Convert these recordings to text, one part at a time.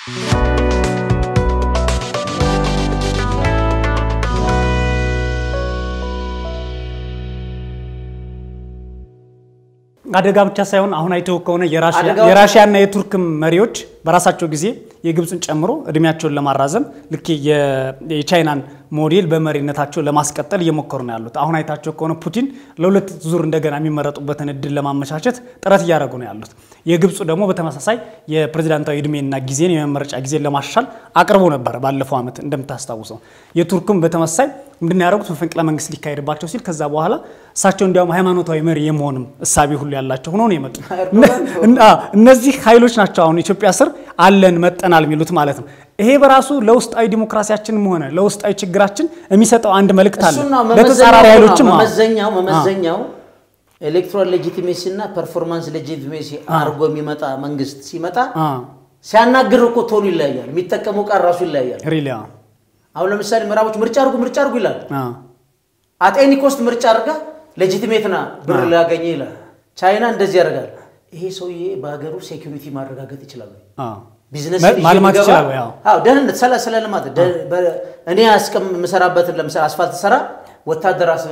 አደጋ ብቻ ሳይሆን አሁን አይተው ከሆነ አደጋዎች- የራሽያና የቱርክ መሪዎች በራሳቸው ጊዜ የግብፅን ጨምሮ እድሜያቸውን ለማራዘም ልክ የ- የቻይናን ሞዴል በመሪነታቸው ለማስቀጠል እየሞከሩ ነው ያሉት። አሁን አይታቸው ከሆነ ፑቲን ለሁለት ዙር እንደገና የሚመረጡበትን እድል ለማመቻቸት ጥረት እያደረጉ ነው ያሉት። የግብፁ ደግሞ በተመሳሳይ የፕሬዚዳንታዊ እድሜና ጊዜን የመመረጫ ጊዜን ለማሻሻል አቅርቦ ነበር ባለፈው ዓመት እንደምታስታውሰው። የቱርክም በተመሳሳይ ምንድን ያደረጉት መፈንቅለ መንግስት ሊካሄድባቸው ሲል ከዛ በኋላ እሳቸው እንዲያውም ሃይማኖታዊ መሪ የመሆንም እሳቤ ሁሉ ያላቸው ሆኖ ነው የመጡት። ኤርዶጋን እና እነዚህ ኃይሎች ናቸው አሁን ኢትዮጵያ ስር አለን መጠናል የሚሉት ማለት ነው። ይሄ በራሱ ለውስጣዊ ዲሞክራሲያችንም ሆነ ለውስጣዊ ችግራችን የሚሰጠው አንድ መልእክት አለ። እሱና ለተጻራሪ ኃይሎችም አዎ። መመዘኛው መመዘኛው ኤሌክቶራል ሌጂቲሜሲ እና ፐርፎርማንስ ሌጂቲሜሲ አድርጎ የሚመጣ መንግስት ሲመጣ አ ሲያናግር እኮ ቶኑ ይለያያል። የሚጠቀመው ቃል ራሱ ይለያያል። ሪሊ አዎ። አሁን ለምሳሌ ምዕራቦች ምርጫ አድርጉ ምርጫ አድርጉ ይላል። አ አጤኒ ኮስት ምርጫ አድርጋ ሌጂቲሜት ና ብር ሊያገኘ ይላል። ቻይና እንደዚህ ያደርጋል። ይሄ ሰውዬ በሀገሩ ሴኩሪቲ ማረጋገጥ ይችላል ወይ? አ ቢዝነስ ማ- ይዤ ማልማት ብገባ- ይችላል ወይ? አዎ። አዎ ደህንነት ስለ ስለ ልማት ደ- በ- እኔ አስቀም የምሰራበትን ለምሳሌ አስፋልት ሰራ ወታደር አስ-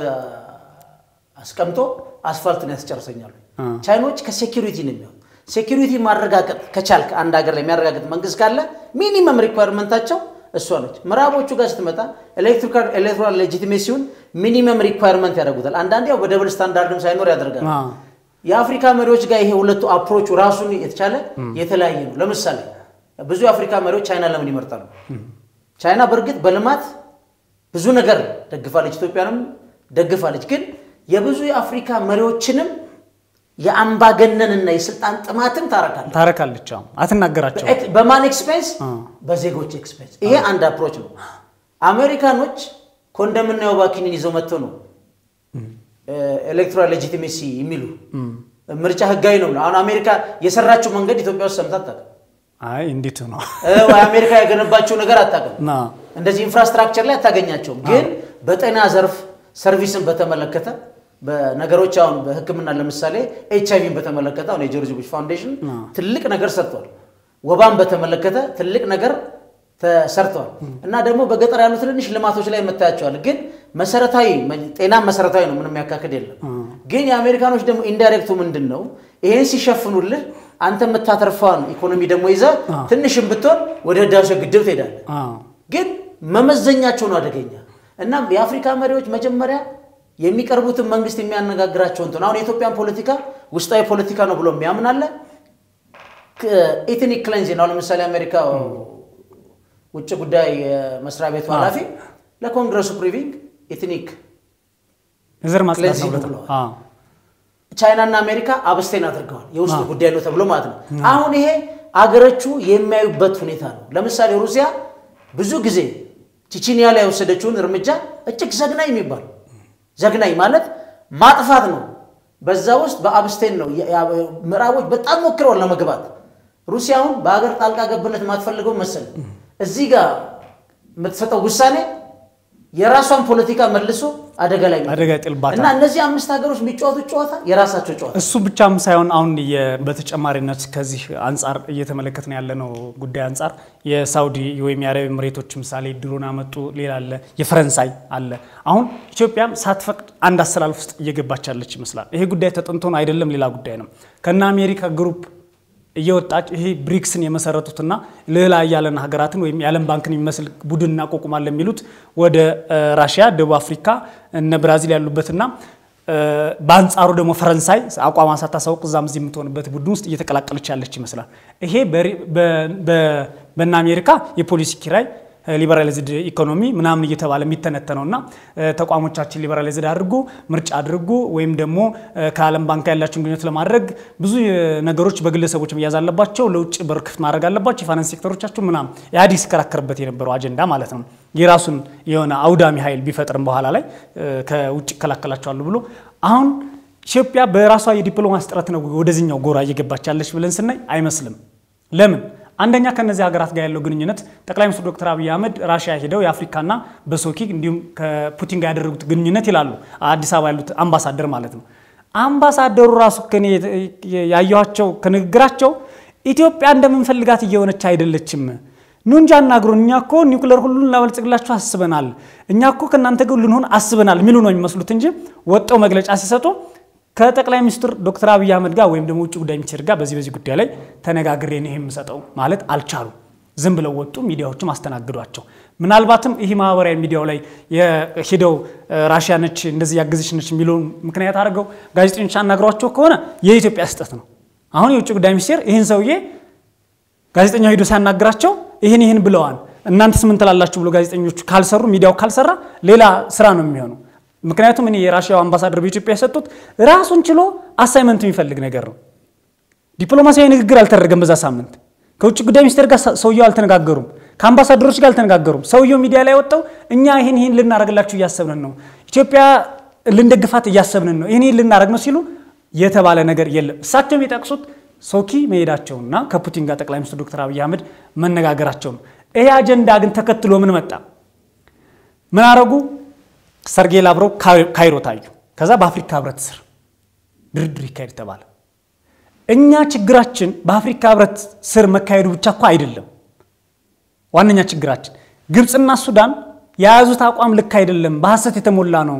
አስቀምጦ አስፋልቱን ያስጨርሰኛሉ። አ። ቻይኖች ከሴኪሪቲ ነው የሚሆን ሴኪሪቲ ማረጋገጥ ከቻልክ አንድ ሀገር ላይ የሚያረጋግጥ መንግስት ካለ ሚኒመም ሪኳየርመንታቸው እሷ ነች። ምዕራቦቹ ጋር ስትመጣ ኤሌክቶራል ሌጂቲሜሲውን ሚኒመም ሪኳየርመንት ያደርጉታል። አንዳንዴ ያው በደብል ስታንዳርድም ሳይኖር ያደርጋል። አ የአፍሪካ መሪዎች ጋር ይሄ ሁለቱ አፕሮቹ ራሱን የተቻለ የተለያየ ነው። ለምሳሌ ብዙ የአፍሪካ መሪዎች ቻይና ለምን ይመርጣሉ? ቻይና በእርግጥ በልማት ብዙ ነገር ደግፋለች፣ ኢትዮጵያንም ደግፋለች። ግን የብዙ የአፍሪካ መሪዎችንም የአምባገነንና የስልጣን ጥማትን ታረካለች። ታረካለች። አዎ። አትናገራቸው። በኤክ- በማን ኤክስፔንስ? አ በዜጎች ኤክስፔንስ። ይሄ አንድ አፕሮች ነው። አሜሪካኖች ኮንደምና የወባኪንን ይዘው መጥተው ነው ኤሌክቶራል ሌጂቲሜሲ የሚሉ ምርጫ ህጋዊ ነው ብለው። አሁን አሜሪካ የሰራችው መንገድ ኢትዮጵያ ውስጥ ሰምታ አታውቅም። አይ እንዴት ነው እ፣ ወይ አሜሪካ የገነባቸው ነገር አታውቅም። ና እንደዚህ ኢንፍራስትራክቸር ላይ አታገኛቸውም። ግን በጤና ዘርፍ ሰርቪስን በተመለከተ በነገሮች አሁን በሕክምና ለምሳሌ ኤች አይቪን በተመለከተ አሁን የጆርጅ ቡሽ ፋውንዴሽን ትልቅ ነገር ሰርቷል። ወባን በተመለከተ ትልቅ ነገር ተሰርተዋል። እና ደግሞ በገጠር ያሉ ትንንሽ ልማቶች ላይ የምታያቸዋል። ግን መሰረታዊ ጤና መሰረታዊ ነው፣ ምንም ያካክድ የለም። ግን የአሜሪካኖች ደግሞ ኢንዳይሬክቱ ምንድን ነው? ይሄን ሲሸፍኑልህ አንተ የምታተርፈዋን ኢኮኖሚ ደግሞ ይዘህ ትንሽም ብትሆን ወደ ህዳሴ ግድብ ትሄዳለህ። አ ግን መመዘኛቸው ነው አደገኛ። እና የአፍሪካ መሪዎች መጀመሪያ የሚቀርቡትን መንግስት የሚያነጋግራቸው እንትን አሁን የኢትዮጵያን ፖለቲካ ውስጣዊ ፖለቲካ ነው ብሎ የሚያምናለ ኢትኒክ ክሌንዚንግ አሁን ለምሳሌ አሜሪካ ውጭ ጉዳይ መስሪያ ቤቱ ኃላፊ ለኮንግረሱ ፕሪቪንግ ኢትኒክ የዘር ማጽዳት ነው ክሌንዚንግ ብለታል። ብለዋል። አ ቻይናና አሜሪካ አብስቴን አድርገዋል። የውስጥ ጉዳይ ነው ተብሎ ማለት ነው። አሁን ይሄ አገሮቹ የሚያዩበት ሁኔታ ነው። ለምሳሌ ሩሲያ ብዙ ጊዜ ቺቺኒያ ላይ የወሰደችውን እርምጃ እጅግ ዘግናኝ የሚባል ዘግናኝ ማለት ማጥፋት ነው። በዛ ውስጥ በአብስቴን ነው። ያ- ያ- ምዕራቦች በጣም ሞክረዋል ለመግባት። ሩሲያውን በሀገር ጣልቃ ገብነት የማትፈልገው መሰል እዚህ ጋር የምትሰጠው ውሳኔ የራሷን ፖለቲካ መልሶ አደጋ ላይ ነው። አደጋ ይጥልባታል። እና እነዚህ አምስት ሀገሮች የሚጫወቱት ጨዋታ የራሳቸው ጨዋታ እሱ ብቻም ሳይሆን አሁን የ- በተጨማሪነት ከዚህ አንጻር እየተመለከትን ያለነው ጉዳይ አንጻር የሳውዲ ወይም የአረብ ኤምሬቶች ምሳሌ ድሮን አመጡ፣ ሌላ አለ፣ የፈረንሳይ አለ። አሁን ኢትዮጵያም ሳትፈቅድ አንድ አሰላልፍ ውስጥ እየገባች ያለች ይመስላል። ይሄ ጉዳይ ተጠንቶ ነው አይደለም፣ ሌላ ጉዳይ ነው። ከነ አሜሪካ ግሩፕ እየወጣች ይሄ ብሪክስን የመሰረቱትና ልዕላ ያለን ሀገራትን ወይም የዓለም ባንክን የሚመስል ቡድን እናቋቁማለን የሚሉት ወደ እ፣ ራሽያ፣ ደቡብ አፍሪካ እነ ብራዚል ያሉበትና እ፣ በአንጻሩ ደግሞ ፈረንሳይ አቋሟን ሳታሳውቅ እዛም እዚህ የምትሆንበት ቡድን ውስጥ እየተቀላቀለች ያለች ይመስላል። ይሄ በሪ- በ- በ- በእነ አሜሪካ የፖሊሲ ኪራይ ሊበራላይዝድ ኢኮኖሚ ምናምን እየተባለ የሚተነተነው እና ተቋሞቻችን ሊበራላይዝድ አድርጉ፣ ምርጫ አድርጉ ወይም ደግሞ እ፣ ከዓለም ባንክ ያላቸውን ግንኙነት ለማድረግ ብዙ እ፣ ነገሮች በግለሰቦች መያዝ አለባቸው፣ ለውጭ በር ክፍት ማድረግ አለባቸው፣ የፋይናንስ ሴክተሮቻቸው ምናምን ኢህአዴግ ሲከራከርበት የነበረው አጀንዳ ማለት ነው። የራሱን የሆነ አውዳሚ ኃይል ቢፈጥርም በኋላ ላይ እ፣ ከውጭ ይከላከላቸዋሉ ብሎ አሁን ኢትዮጵያ በራሷ የዲፕሎማሲ ጥረት ነው ወደዚህኛው ጎራ እየገባች ያለች ብለን ስናይ አይመስልም። ለምን? አንደኛ ከነዚህ ሀገራት ጋር ያለው ግንኙነት ጠቅላይ ሚኒስትር ዶክተር አብይ አህመድ ራሽያ ሄደው የአፍሪካና በሶኪ እንዲሁም ከፑቲን ጋር ያደረጉት ግንኙነት ይላሉ አዲስ አበባ ያሉት አምባሳደር ማለት ነው። አምባሳደሩ ራሱ ከኔ ያየኋቸው ከንግግራቸው ኢትዮጵያ እንደምንፈልጋት እየሆነች አይደለችም። ኑ እንጂ አናግሩን። እኛ እኮ ኒውክለር ሁሉን እናበልጽግላችሁ አስበናል፣ እኛ እኮ ከእናንተ ጋር ልንሆን አስበናል የሚሉ ነው የሚመስሉት እንጂ ወጠው መግለጫ ሲሰጡ ከጠቅላይ ሚኒስትር ዶክተር አብይ አህመድ ጋር ወይም ደግሞ ውጭ ጉዳይ ሚኒስቴር ጋር በዚህ በዚህ ጉዳይ ላይ ተነጋግሬ ነው የምሰጠው ማለት አልቻሉም። ዝም ብለው ወጡ። ሚዲያዎችም አስተናግዷቸው። ምናልባትም ይህ ማህበራዊ ሚዲያው ላይ ሂደው ራሽያ ነች እንደዚህ ያገዘች ነች የሚለውን ምክንያት አድርገው ጋዜጠኞች አናግሯቸው ከሆነ የኢትዮጵያ ስህተት ነው። አሁን የውጭ ጉዳይ ሚኒስቴር ይህን ሰውዬ ጋዜጠኛው ሂዶ ሲያናግራቸው ይህን ይህን ብለዋል እናንተስ ምን ትላላችሁ ብሎ ጋዜጠኞቹ ካልሰሩ ሚዲያው ካልሰራ ሌላ ስራ ነው የሚሆነው። ምክንያቱም እኔ የራሽያው አምባሳደር በኢትዮጵያ የሰጡት ራሱን ችሎ አሳይመንት የሚፈልግ ነገር ነው። ዲፕሎማሲያዊ ንግግር አልተደረገም በዛ ሳምንት። ከውጭ ጉዳይ ሚኒስቴር ጋር ሰውየው አልተነጋገሩም። ከአምባሳደሮች ጋር አልተነጋገሩም። ሰውየው ሚዲያ ላይ ወጣው እኛ ይህን ይህን ልናደርግላችሁ እያሰብንን ነው፣ ኢትዮጵያ ልንደግፋት እያሰብንን ነው፣ ይህን ይህን ልናደርግ ነው ሲሉ የተባለ ነገር የለም። እሳቸው የሚጠቅሱት ሶኪ መሄዳቸውና ከፑቲን ጋር ጠቅላይ ሚኒስትር ዶክተር አብይ አህመድ መነጋገራቸው ነው። ይሄ አጀንዳ ግን ተከትሎ ምን መጣ? ምን አረጉ? ሰርጌይ ላቭሮቭ ካይሮ ታዩ። ከዛ በአፍሪካ ህብረት ስር ድርድር ይካሄድ ተባለ። እኛ ችግራችን በአፍሪካ ህብረት ስር መካሄዱ ብቻ እኮ አይደለም። ዋነኛ ችግራችን ግብፅና ሱዳን የያዙት አቋም ልክ አይደለም፣ በሐሰት የተሞላ ነው።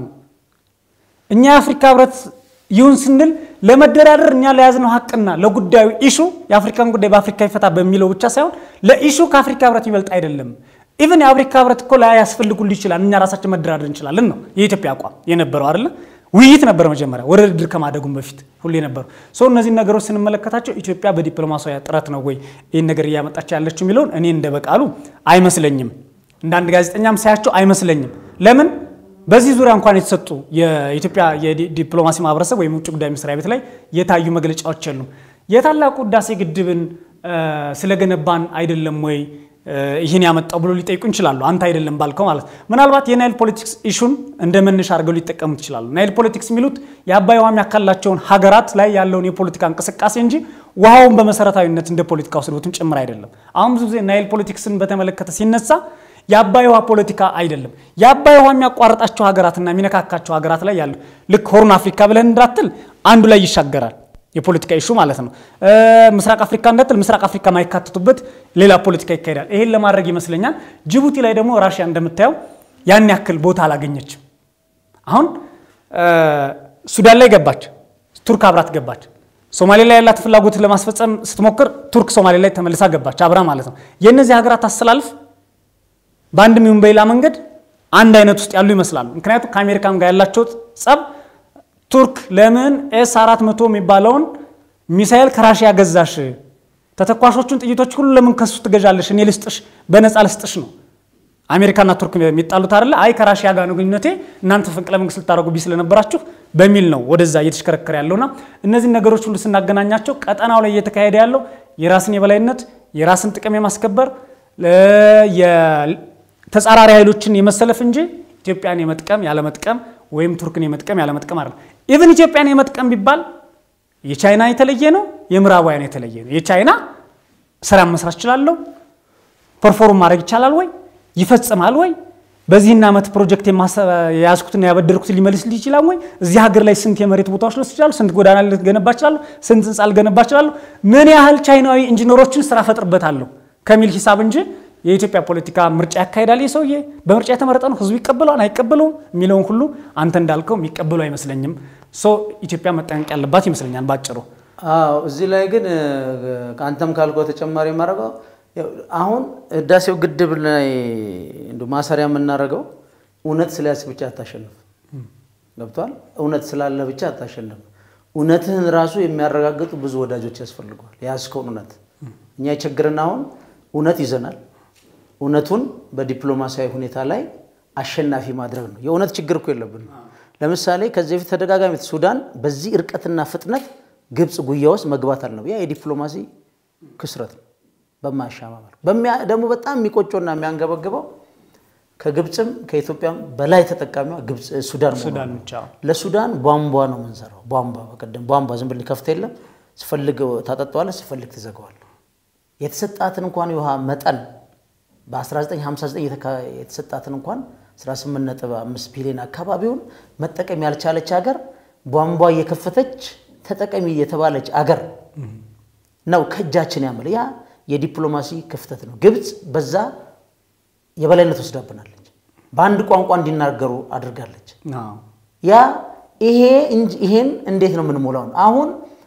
እኛ የአፍሪካ ህብረት ይሁን ስንል ለመደራደር እኛ ለያዝነው ሀቅና ለጉዳዩ ኢሹ የአፍሪካን ጉዳይ በአፍሪካ ይፈታ በሚለው ብቻ ሳይሆን ለኢሹ ከአፍሪካ ህብረት ይበልጥ አይደለም። ኢቨን የአፍሪካ ህብረት እኮ ላይ ያስፈልጉል ይችላል፣ እኛ ራሳችን መደራደር እንችላለን ነው የኢትዮጵያ አቋም የነበረው አይደለ? ውይይት ነበር መጀመሪያ ወደ ድርድር ከማደጉም በፊት ሁሌ ነበሩ። ሰው እነዚህን ነገሮች ስንመለከታቸው ኢትዮጵያ በዲፕሎማሲያዊ ጥረት ነው ወይ ይህን ነገር እያመጣች ያለችው የሚለውን እኔ እንደ በቃሉ አይመስለኝም። እንደ አንድ ጋዜጠኛም ሳያቸው አይመስለኝም። ለምን በዚህ ዙሪያ እንኳን የተሰጡ የኢትዮጵያ የዲፕሎማሲ ማህበረሰብ ወይም ውጭ ጉዳይ መስሪያ ቤት ላይ የታዩ መግለጫዎች የሉም። የታላቁ ህዳሴ ግድብን ስለገነባን አይደለም ወይ ይህን ያመጣው ብሎ ሊጠይቁ ይችላሉ። አንተ አይደለም ባልከው ማለት ምናልባት የናይል ፖለቲክስ ኢሹን እንደ መነሻ አድርገው ሊጠቀሙት ይችላሉ። ናይል ፖለቲክስ የሚሉት የአባይ ውሃ የሚያካልላቸውን ሀገራት ላይ ያለውን የፖለቲካ እንቅስቃሴ እንጂ ውሃውን በመሰረታዊነት እንደ ፖለቲካ ወስዶትም ጭምር አይደለም። አሁን ብዙ ጊዜ ናይል ፖለቲክስን በተመለከተ ሲነሳ የአባይ ውሃ ፖለቲካ አይደለም። የአባይ ውሃ የሚያቋርጣቸው ሀገራትና የሚነካካቸው ሀገራት ላይ ያለው ልክ ሆርን አፍሪካ ብለን እንዳትል አንዱ ላይ ይሻገራል የፖለቲካ ኢሹ ማለት ነው። ምስራቅ አፍሪካ እንዳትል ምስራቅ አፍሪካ ማይካተቱበት ሌላ ፖለቲካ ይካሄዳል። ይሄን ለማድረግ ይመስለኛል ጅቡቲ ላይ ደግሞ ራሽያ እንደምታየው ያን ያክል ቦታ አላገኘችም። አሁን ሱዳን ላይ ገባች፣ ቱርክ አብራት ገባች። ሶማሌ ላይ ያላት ፍላጎት ለማስፈጸም ስትሞክር ቱርክ ሶማሌ ላይ ተመልሳ ገባች አብራ ማለት ነው። የእነዚህ ሀገራት አስተላልፍ በአንድም ይሁን በሌላ መንገድ አንድ አይነት ውስጥ ያሉ ይመስላሉ። ምክንያቱም ከአሜሪካም ጋር ያላቸው ጸብ ቱርክ ለምን ኤስ 400 የሚባለውን ሚሳኤል ከራሽያ ገዛሽ? ተተኳሾቹን ጥይቶች ሁሉ ለምን ከሱ ትገዣለሽ? እኔ ልስጥሽ፣ በነፃ ልስጥሽ ነው። አሜሪካና ቱርክ የሚጣሉት አይደለ? አይ ከራሽያ ጋር ነው ግንኙነቴ፣ እናንተ ፈንቅለ መንግስት ልታደርጉብኝ ስለነበራችሁ በሚል ነው ወደዛ እየተሽከረከረ ያለውና እነዚህ ነገሮች ሁሉ ስናገናኛቸው ቀጠናው ላይ እየተካሄደ ያለው የራስን የበላይነት የራስን ጥቅም የማስከበር ተጻራሪ ኃይሎችን የመሰለፍ እንጂ ኢትዮጵያን የመጥቀም ያለመጥቀም ወይም ቱርክን የመጥቀም ያለመጥቀም አይደለም። ኢቭን ኢትዮጵያን የመጥቀም ቢባል የቻይና የተለየ ነው፣ የምዕራባውያን የተለየ ነው። የቻይና ስራ መስራት ይችላለሁ፣ ፐርፎርም ማድረግ ይቻላል ወይ ይፈጽማል ወይ በዚህን ዓመት ፕሮጀክት የያዝኩትና ያበደርኩትን ሊመልስልኝ ይችላል ወይ? እዚህ ሀገር ላይ ስንት የመሬት ቦታዎች ልወስድ ይችላሉ? ስንት ጎዳና ልገነባ ይችላለሁ? ስንት ህንፃ ልገነባ ይችላለሁ? ምን ያህል ቻይናዊ ኢንጂነሮችን ስራ ፈጥርበታለሁ ከሚል ሂሳብ እንጂ የኢትዮጵያ ፖለቲካ ምርጫ ያካሄዳል። ይህ ሰውዬ በምርጫ የተመረጠ ነው። ህዝቡ ይቀበለዋል አይቀበለውም የሚለውን ሁሉ አንተ እንዳልከው የሚቀበሉ አይመስለኝም። ሰው ኢትዮጵያ መጠንቀቅ ያለባት ይመስለኛል ባጭሩ። አዎ እዚህ ላይ ግን ከአንተም ካልከው ተጨማሪ የማደርገው አሁን ህዳሴው ግድብ ላይ እንደ ማሰሪያ የምናደርገው እውነት ስለያዝክ ብቻ አታሸንፍ። ገብቷል? እውነት ስላለ ብቻ አታሸንፍ። እውነትህን ራሱ የሚያረጋግጡ ብዙ ወዳጆች ያስፈልገዋል። የያዝከውን እውነት እኛ የችግርን አሁን እውነት ይዘናል። እውነቱን በዲፕሎማሲያዊ ሁኔታ ላይ አሸናፊ ማድረግ ነው። የእውነት ችግር እኮ የለብንም። ለምሳሌ ከዚህ በፊት ተደጋጋሚ ሱዳን በዚህ እርቀትና ፍጥነት ግብፅ ጉያ ውስጥ መግባት አልነው። ያ የዲፕሎማሲ ክስረት ነው በማያሻማ መልኩ። ደግሞ በጣም የሚቆጮና የሚያንገበግበው ከግብፅም ከኢትዮጵያም በላይ ተጠቃሚዋ ግብፅ ሱዳን ሱዳን መሆኗ ብቻ ነው። ለሱዳን ቧንቧ ነው የምንሰራው። ቧንቧ በቀደም ቧንቧ ዝም ብለህ ከፍተ የለም ስፈልግ ታጠጣዋለህ፣ ስፈልግ ትዘጋዋለህ። የተሰጣትን እንኳን የውሃ መጠን በ1959 የተሰጣትን እንኳን 18.5 ቢሊዮን አካባቢውን መጠቀም ያልቻለች ሀገር ቧንቧ እየከፈተች ተጠቀሚ የተባለች አገር ነው ከእጃችን ያመለ ያ የዲፕሎማሲ ክፍተት ነው። ግብፅ በዛ የበላይነት ወስዳብናለች። በአንድ ቋንቋ እንዲናገሩ አድርጋለች። አዎ። ያ ይሄ እንጂ ይሄን እንዴት ነው የምንሞላው? ነው አሁን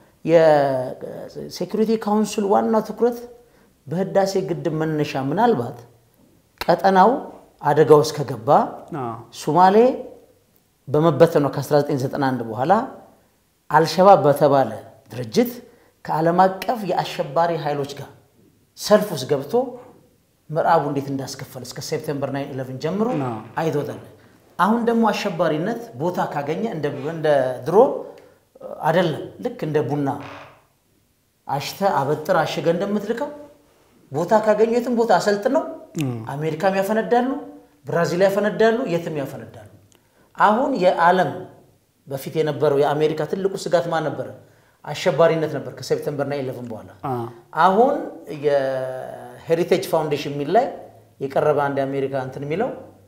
የሴኩሪቲ ካውንስል ዋናው ትኩረት በህዳሴ ግድብ መነሻ ምናልባት ቀጠናው አደጋ ውስጥ ከገባ አዎ። ሱማሌ በመበተኗ ከ1991 በኋላ አልሸባብ በተባለ ድርጅት ከዓለም አቀፍ የአሸባሪ ኃይሎች ጋር ሰልፍ ውስጥ ገብቶ ምዕራቡ እንዴት እንዳስከፈለ እስከ ሴፕቴምበር 9 ጀምሮ አዎ። አይቶታል። አሁን ደግሞ አሸባሪነት ቦታ ካገኘ እንደ እንደ ድሮ አይደለም። ልክ እንደ ቡና አሽተ አበጥር አሽገ እንደምትልከው ቦታ ካገኙ የትም ቦታ አሰልጥነው አሜሪካም ያፈነዳሉ፣ ብራዚል ያፈነዳሉ፣ የትም ያፈነዳሉ። አሁን የዓለም በፊት የነበረው የአሜሪካ ትልቁ ስጋት ማን ነበረ? አሸባሪነት ነበር ከሴፕተምበር 9 በኋላ። አዎ። አሁን የሄሪቴጅ ፋውንዴሽን የሚል ላይ የቀረበ አንድ የአሜሪካ እንትን የሚለው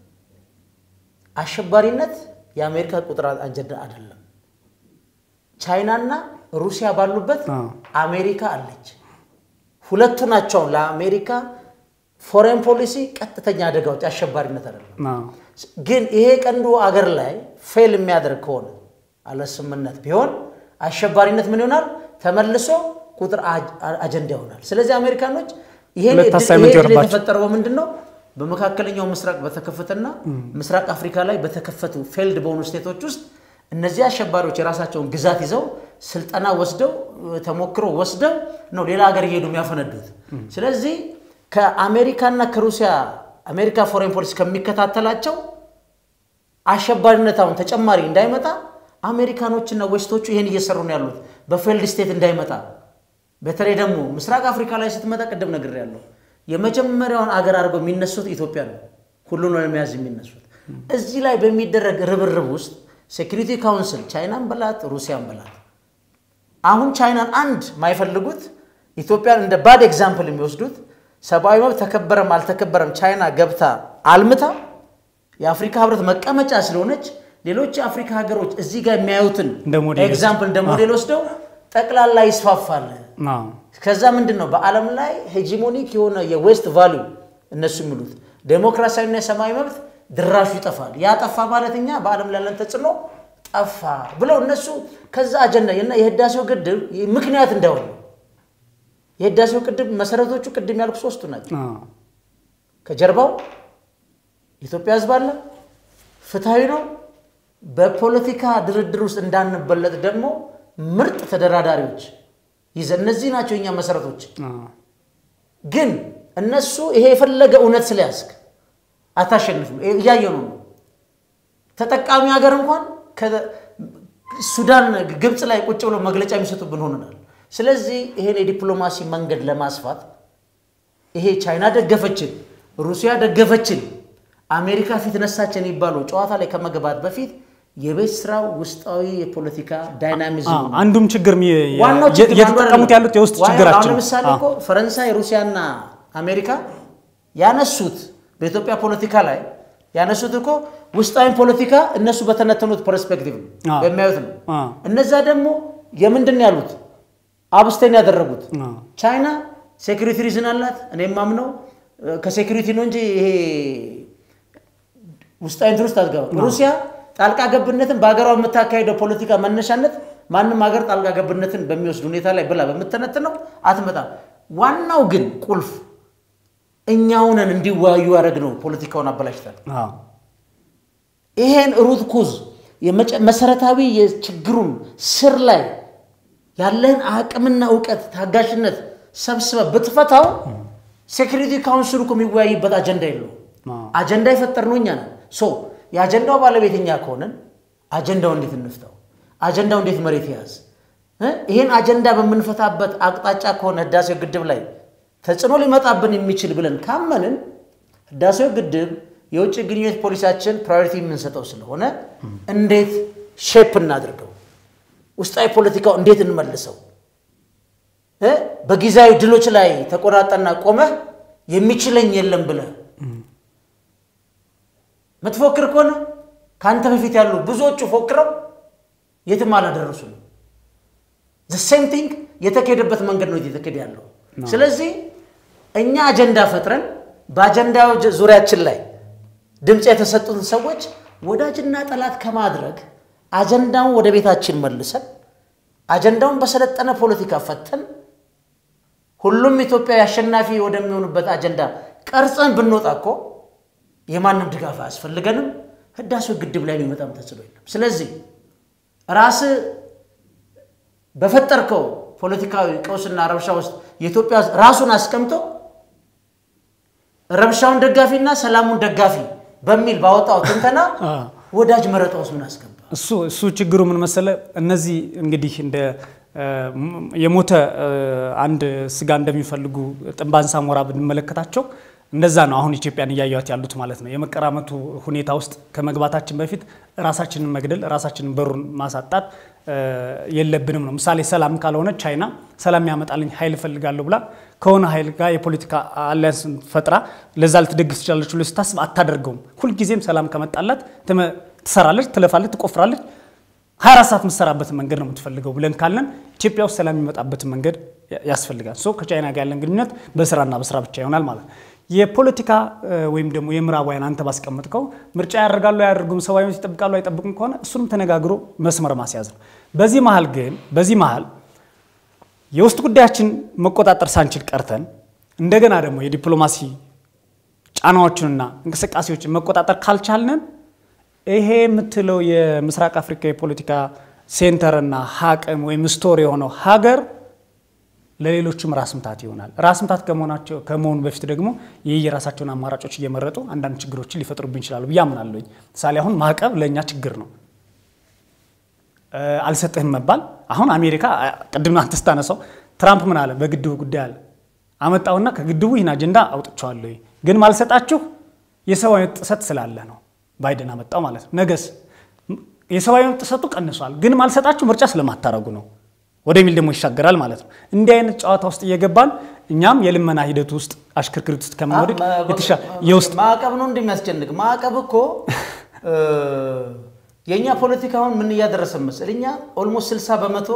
አሸባሪነት የአሜሪካ ቁጥር አጀንዳ አይደለም። ቻይናና ሩሲያ ባሉበት አዎ። አሜሪካ አለች። ሁለቱ ናቸው ለአሜሪካ ፎሬን ፖሊሲ ቀጥተኛ አደጋዎች፣ አሸባሪነት አይደለም። አዎ። ግን ይሄ ቀንዱ አገር ላይ ፌል የሚያደርግ ከሆነ አለ ስምምነት ቢሆን አሸባሪነት ምን ይሆናል? ተመልሶ ቁጥር አጅ- አጀንዳ ይሆናል። ስለዚህ አሜሪካኖች ይሄን ሁለት እድል- አሳይመንት ይሄ እድል ይሆንባቸው። የተፈጠረው በምንድን ነው? በመካከለኛው ምስራቅ በተከፈተና ምስራቅ አፍሪካ ላይ በተከፈቱ ፌልድ በሆኑ ስቴቶች ውስጥ እነዚህ አሸባሪዎች የራሳቸውን ግዛት ይዘው ስልጠና ወስደው ተሞክሮ ወስደው ነው ሌላ ሀገር እየሄዱ የሚያፈነዱት። ስለዚህ ከአሜሪካና ከሩሲያ አሜሪካ ፎሬን ፖሊሲ ከሚከታተላቸው አሸባሪነት አሁን ተጨማሪ እንዳይመጣ አሜሪካኖችና ዌስቶቹ ይሄን እየሰሩ ነው ያሉት በፌልድ ስቴት እንዳይመጣ። በተለይ ደግሞ ምስራቅ አፍሪካ ላይ ስትመጣ ቅድም ነግሬያለሁ፣ የመጀመሪያውን አገር አድርገው የሚነሱት ኢትዮጵያ ነው፣ ሁሉን ለመያዝ የሚነሱት። እዚህ ላይ በሚደረግ ርብርብ ውስጥ ሴኩሪቲ ካውንስል ቻይናን በላት ሩሲያን በላት አሁን ቻይናን አንድ ማይፈልጉት ኢትዮጵያን እንደ ባድ ኤግዛምፕል የሚወስዱት ሰብአዊ መብት ተከበረም አልተከበረም ቻይና ገብታ አልምታ የአፍሪካ ህብረት መቀመጫ ስለሆነች ሌሎች የአፍሪካ ሀገሮች እዚህ ጋር የሚያዩትን እንደ ሞዴል ኤግዛምፕል እንደ ሞዴል ወስደው ጠቅላላ ይስፋፋል። አዎ። ከዛ ምንድን ነው በዓለም ላይ ሄጂሞኒክ የሆነ የዌስት ቫሊዩ እነሱ የሚሉት ዴሞክራሲያዊና የሰብአዊ መብት ድራሹ ይጠፋል። ያ ጠፋ ማለት እኛ በዓለም ላይ ያለን ተጽዕኖ ጠፋ ብለው እነሱ ከዛ አጀንዳ እና የህዳሴው ግድብ ምክንያት እንዳይሆን ነው። የህዳሴው ግድብ መሰረቶቹ ቅድም ያልኩ ሶስቱ ናቸው። አዎ። ከጀርባው የኢትዮጵያ ህዝብ አለ፣ ፍትሐዊ ነው። በፖለቲካ ድርድር ውስጥ እንዳንበለጥ ደግሞ ምርጥ ተደራዳሪዎች ይዘ እነዚህ ናቸው የኛ መሰረቶች። አዎ። ግን እነሱ ይሄ የፈለገ እውነት ስለያዝክ አታሸንፍም። እያየው ነው። ተጠቃሚ ሀገር እንኳን ሱዳን፣ ግብፅ ላይ ቁጭ ብለው መግለጫ የሚሰጡብን ሆነናል። ስለዚህ ይሄን የዲፕሎማሲ መንገድ ለማስፋት ይሄ ቻይና ደገፈችን፣ ሩሲያ ደገፈችን፣ አሜሪካ ፊት ነሳችን የሚባለው ጨዋታ ላይ ከመግባት በፊት የቤት ስራው ውስጣዊ የፖለቲካ ዳይናሚዝም አዎ። አንዱም ችግር የሚ- ዋናው ችግር እየተጠቀሙት አንዱ ያሉት የውስጥ አይደለም። ችግራቸው አሁን ነው። ለምሳሌ አዎ። እኮ ፈረንሳይ፣ ሩሲያና አሜሪካ ያነሱት በኢትዮጵያ ፖለቲካ ላይ ያነሱት እኮ ውስጣዊ ፖለቲካ እነሱ በተነተኑት ፐርስፔክቲቭ ነው አዎ። በሚያዩት ነው። አዎ። እነዛ ደግሞ የምንድን ነው ያሉት አብስቴን ያደረጉት አዎ። ቻይና ሴኩሪቲ ሪዝን አላት። እኔ የማምነው እ፣ ከሴኩሪቲ ነው እንጂ ይሄ ውስጣዊ እንትን ውስጥ አትገባም። ሩሲያ ጣልቃ ገብነትን በሀገሯ የምታካሄደው ፖለቲካ መነሻነት ማንም ሀገር ጣልቃ ገብነትን በሚወስድ ሁኔታ ላይ ብላ በምትነትነው አትመጣም። ዋናው ግን ቁልፍ እኛውንን እንዲወያዩ ያደረግነው ፖለቲካውን አበላሽታል። አዎ። ይሄን ሩት ኩዝ የመጨ- መሰረታዊ የችግሩን ስር ላይ ያለህን አቅምና እውቀት ታጋሽነት ሰብስበ ብትፈታው ሴኩሪቲ ካውንስሉ እኮ የሚወያይበት አጀንዳ የለው። አዎ። አጀንዳ የፈጠርነው እኛ ነን። ሶ የአጀንዳው ባለቤት እኛ ከሆነን አጀንዳው እንዴት እንፍታው? አጀንዳው እንዴት መሬት ያዝ? እ? ይህን አጀንዳ በምንፈታበት አቅጣጫ ከሆነ ህዳሴው ግድብ ላይ ተጽዕኖ ሊመጣብን የሚችል ብለን ካመንን ህዳሴው ግድብ የውጭ ግንኙነት ፖሊሲያችን ፕራዮሪቲ የምንሰጠው ስለሆነ እንዴት ሼፕ እናድርገው? ውስጣዊ ፖለቲካው እንዴት እንመልሰው? እ? በጊዜያዊ ድሎች ላይ ተቆራጠና ቆመህ የሚችለኝ የለም ብለህ ምትፎክር ከሆነ ከአንተ በፊት ያሉ ብዙዎቹ ፎክረው የትም አላደረሱም። ዘ ሴም ቲንግ የተካሄደበት መንገድ ነው እየተካሄደ ያለው። ስለዚህ እኛ አጀንዳ ፈጥረን በአጀንዳው ዙሪያችን ላይ ድምፅ የተሰጡትን ሰዎች ወዳጅና ጠላት ከማድረግ አጀንዳውን ወደ ቤታችን መልሰን አጀንዳውን በሰለጠነ ፖለቲካ ፈተን ሁሉም ኢትዮጵያዊ አሸናፊ ወደሚሆኑበት አጀንዳ ቀርጸን ብንወጣ እኮ የማንም ድጋፍ አያስፈልገንም። ህዳሴው ግድብ ላይ የሚመጣም ተጽዕኖ የለም። ስለዚህ ራስ በፈጠርከው ፖለቲካዊ ቀውስና ረብሻ ውስጥ የኢትዮጵያ ራሱን አስቀምጦ ረብሻውን ደጋፊና ሰላሙን ደጋፊ በሚል ባወጣው ትንተና ወዳጅ መረጣ ውስጥ ምን አስገባ? እሱ እሱ ችግሩ ምን መሰለ፣ እነዚህ እንግዲህ እንደ የሞተ አንድ ስጋ እንደሚፈልጉ ጥንባንሳ ሞራ ብንመለከታቸው እንደዛ ነው። አሁን ኢትዮጵያን እያዩት ያሉት ማለት ነው። የመቀራመቱ ሁኔታ ውስጥ ከመግባታችን በፊት ራሳችንን መግደል፣ ራሳችንን በሩን ማሳጣት የለብንም ነው። ምሳሌ ሰላም ካልሆነ ቻይና ሰላም ያመጣልኝ ኃይል እፈልጋለሁ ብላ ከሆነ ኃይል ጋር የፖለቲካ አሊያንስ ፈጥራ ለዛ ልትደግፍ ትችላለች ብሎ ስታስብ አታደርገውም። ሁልጊዜም ሰላም ከመጣላት ትሰራለች፣ ትለፋለች፣ ትቆፍራለች። 24 ሰዓት የምትሰራበትን መንገድ ነው የምትፈልገው ብለን ካለን ኢትዮጵያ ውስጥ ሰላም የሚመጣበትን መንገድ ያስፈልጋል። ሶ ከቻይና ጋር ያለን ግንኙነት በስራና በስራ ብቻ ይሆናል ማለት ነው። የፖለቲካ ወይም ደግሞ የምዕራባውያን አንተ ባስቀመጥከው ምርጫ ያደርጋሉ አያደርጉም፣ ሰብአዊ መብት ይጠብቃሉ አይጠብቁም ከሆነ እሱንም ተነጋግሮ መስመር ማስያዝ ነው። በዚህ መሀል ግን በዚህ መሀል የውስጥ ጉዳያችን መቆጣጠር ሳንችል ቀርተን እንደገና ደግሞ የዲፕሎማሲ ጫናዎችንና እንቅስቃሴዎችን መቆጣጠር ካልቻልንን ይሄ የምትለው የምስራቅ አፍሪካ የፖለቲካ ሴንተርና ሀቅም ወይም ስቶር የሆነው ሀገር ለሌሎችም ራስ ምታት ይሆናል። ራስ ምታት ከመሆናቸው ከመሆኑ በፊት ደግሞ ይህ የራሳቸውን አማራጮች እየመረጡ አንዳንድ ችግሮችን ሊፈጥሩብን ይችላሉ ብዬ አምናለሁኝ። ምሳሌ አሁን ማዕቀብ ለእኛ ችግር ነው። አልሰጥህም መባል አሁን አሜሪካ ቅድም አንተ ስታነሳው ትራምፕ ምን አለ? በግድቡ ጉዳይ አለ አመጣውና ከግድቡ ይህን አጀንዳ አውጥቼዋለሁ ግን ማልሰጣችሁ የሰብአዊ መብት ጥሰት ስላለ ነው ባይደን አመጣው ማለት ነው። ነገስ የሰብአዊ መብት ጥሰቱ ቀንሷል፣ ግን ማልሰጣችሁ ምርጫ ስለማታረጉ ነው ወደሚል ደግሞ ይሻገራል ማለት ነው። እንዲህ አይነት ጨዋታ ውስጥ እየገባን እኛም የልመና ሂደት ውስጥ አሽክርክሪት ውስጥ ከምንወድቅ የውስጥ ማዕቀብ ነው እንደሚያስጨንቅ ማዕቀብ እኮ የእኛ ፖለቲካ አሁን ምን እያደረሰ መሰል እኛ ኦልሞስት 60 በመቶ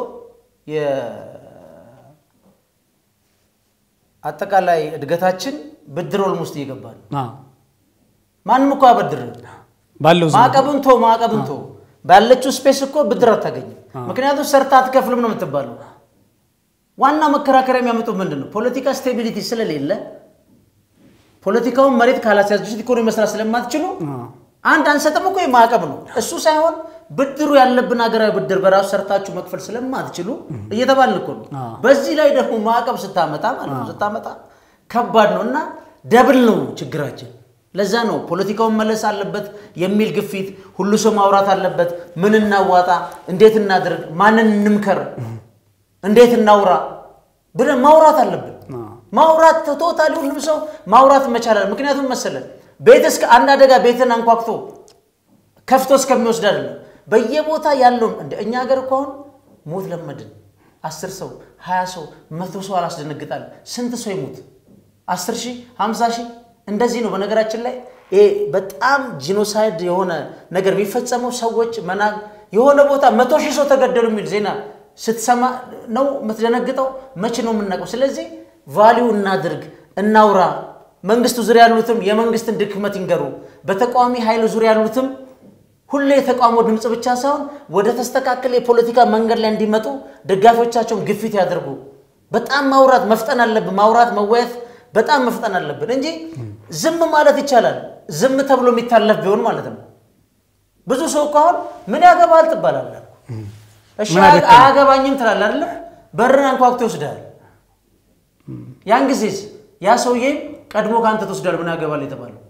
አጠቃላይ እድገታችን ብድር ኦልሞስት እየገባ ነው። ማንም እኮ አበድር ባለው ማዕቀብን ቶ ማዕቀብን ቶ ባለችው ስፔስ እኮ ብድር አታገኝም። ምክንያቱም ሰርታ አትከፍልም ነው የምትባለው። ዋና መከራከሪያ የሚያመጡ ምንድን ነው? ፖለቲካ ስቴቢሊቲ ስለሌለ ፖለቲካውን መሬት ካላስያዙት ኢኮኖሚ መስራት ስለማትችሉ አንድ አንሰጥም እኮ ማዕቀብ ነው እሱ ሳይሆን ብድሩ ያለብን ሀገራዊ ብድር በራሱ ሰርታችሁ መክፈል ስለማትችሉ እየተባልን እኮ ነው። በዚህ ላይ ደግሞ ማዕቀብ ስታመጣ ማለት ነው ስታመጣ ከባድ ነው እና ደብል ነው ችግራችን። ለዛ ነው ፖለቲካውን መለስ አለበት የሚል ግፊት፣ ሁሉ ሰው ማውራት አለበት። ምን እናዋጣ፣ እንዴት እናድርግ፣ ማንን እንምከር፣ እንዴት እናውራ ብለን ማውራት አለብን። ማውራት ቶታሊ ሁሉም ሰው ማውራት መቻላል። ምክንያቱም መሰለን ቤት እስከ አንድ አደጋ ቤትን አንኳኩቶ ከፍቶ እስከሚወስድ አይደለም በየቦታ ያለውን እንደ እኛ ሀገር እኮ አሁን ሞት ለመድን። አስር ሰው ሀያ ሰው መቶ ሰው አላስደነግጣል። ስንት ሰው ይሙት? አስር ሺህ ሀምሳ ሺህ እንደዚህ ነው። በነገራችን ላይ ይሄ በጣም ጂኖሳይድ የሆነ ነገር የሚፈጸመው ሰዎች መና የሆነ ቦታ መቶ ሺህ ሰው ተገደሉ የሚል ዜና ስትሰማ ነው የምትደነግጠው። መቼ ነው የምናውቀው? ስለዚህ ቫሊዩ እናድርግ፣ እናውራ። መንግስቱ ዙሪያ ያሉትም የመንግስትን ድክመት ይንገሩ። በተቃዋሚ ኃይል ዙሪያ ያሉትም ሁሌ የተቃውሞ ድምፅ ብቻ ሳይሆን ወደ ተስተካከለ የፖለቲካ መንገድ ላይ እንዲመጡ ደጋፊዎቻቸውን ግፊት ያደርጉ። በጣም ማውራት መፍጠን አለብን። ማውራት መወያየት በጣም መፍጠን አለብን እንጂ ዝም ማለት ይቻላል። ዝም ተብሎ የሚታለፍ ቢሆን ማለት ነው። ብዙ ሰው እኮ አሁን ምን ያገባል ትባላለህ። እሺ አያገባኝም ትላለህ አይደለ? በርን አንኳኩቶ ይወስዳል። ያን ጊዜስ ያ ሰውዬ ቀድሞ ከአንተ ትወስዳል። ምን ያገባል የተባለው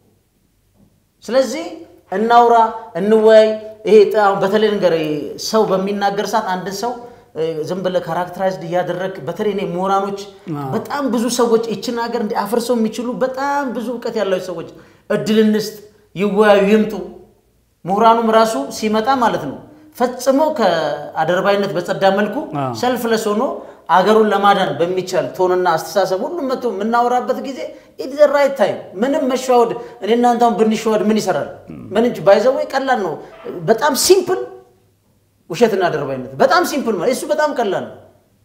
ስለዚህ እናውራ፣ እንወያይ። ይሄ በተለይ ነገር ሰው በሚናገር ሰዓት አንድ ሰው ዝም ብለህ ካራክተራይዝድ እያደረግ በተለይ እኔ ምሁራኖች በጣም ብዙ ሰዎች ይችን ሀገር እንዲ አፍርሰው የሚችሉ በጣም ብዙ እውቀት ያላቸው ሰዎች እድል እንስጥ፣ ይወያዩ፣ ይምጡ። ምሁራኑም ራሱ ሲመጣ ማለት ነው ፈጽሞ ከአደርባይነት በጸዳ መልኩ ሰልፍለስ ሆኖ አገሩን ለማዳን በሚቻል ቶንና አስተሳሰብ ሁሉም መጥቶ የምናወራበት ጊዜ ኢት ዘ ራይት ታይም። ምንም መሸዋወድ እኔ እናንተ አሁን ብንሸዋወድ ምን ይሰራል? ምን እንጂ ባይዘወይ ቀላል ነው። በጣም ሲምፕል ውሸትና አደርባይነት በጣም ሲምፕል ማለት እሱ በጣም ቀላል ነው።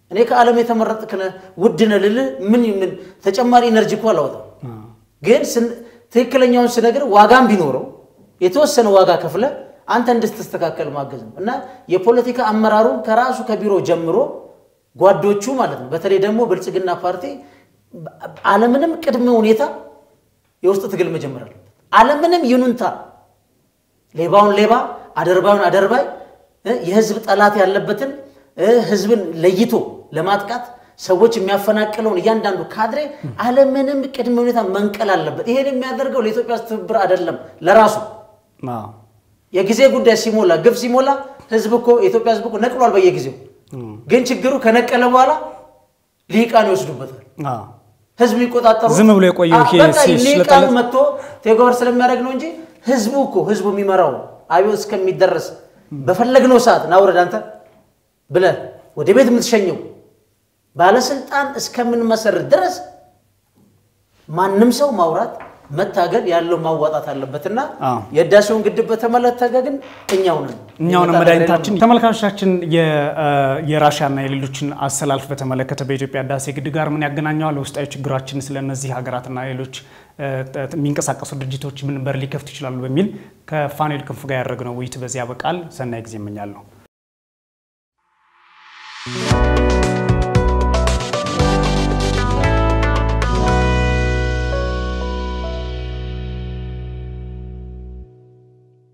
እኔ ከዓለም የተመረጥክ ነህ ውድ ነህ ልልህ ምን ምን ተጨማሪ ኤነርጂ እኮ አላወጣም። ግን ትክክለኛውን ስነግር ዋጋም ቢኖረው የተወሰነ ዋጋ ከፍለ አንተ እንድትስተካከል ማገዝ ነው እና የፖለቲካ አመራሩ ከራሱ ከቢሮ ጀምሮ ጓዶቹ ማለት ነው። በተለይ ደግሞ ብልጽግና ፓርቲ አለምንም ቅድመ ሁኔታ የውስጥ ትግል መጀመር አለበት። አለምንም ይኑንታ ሌባውን ሌባ አደርባዩን አደርባይ የህዝብ ጠላት ያለበትን ህዝብን ለይቶ ለማጥቃት ሰዎች የሚያፈናቅለውን እያንዳንዱ ካድሬ አለምንም ቅድመ ሁኔታ መንቀል አለበት። ይሄን የሚያደርገው ለኢትዮጵያ ትብብር አይደለም፣ ለራሱ የጊዜ ጉዳይ ሲሞላ ግብ ሲሞላ ህዝብ እኮ የኢትዮጵያ ህዝብ እኮ ነቅሏል በየጊዜው። ግን ችግሩ ከነቀለ በኋላ ሊቃን ይወስዱበታል። ህዝብ የሚቆጣጠሩ ዝም ብሎ የቆየው ይሄ ሊቃኑ መጥቶ ቴጎር ስለሚያደርግ ነው እንጂ ህዝቡ እኮ ህዝቡ የሚመራው አብዮት እስከሚደረስ በፈለግነው ሰዓት ናውረድ አንተ ብለህ ወደ ቤት የምትሸኘው ባለስልጣን እስከምንመሰርት ድረስ ማንም ሰው ማውራት መታገል ያለው ማዋጣት አለበትና የህዳሴውን ግድብ በተመለከተ ግን እኛው ነን እኛውን መድኃኒታችን። ተመልካቾቻችን የራሽያና የሌሎችን አሰላልፍ በተመለከተ በኢትዮጵያ ህዳሴ ግድብ ጋር ምን ያገናኘዋል? ውስጣዊ ችግራችን ስለ እነዚህ ሀገራትና ሌሎች የሚንቀሳቀሱ ድርጅቶች ምን በር ሊከፍቱ ይችላሉ በሚል ከፋኑኤል ክንፉ ጋር ያደረግነው ውይይት በዚህ ያበቃል። ሰናይ ጊዜ እመኛለሁ።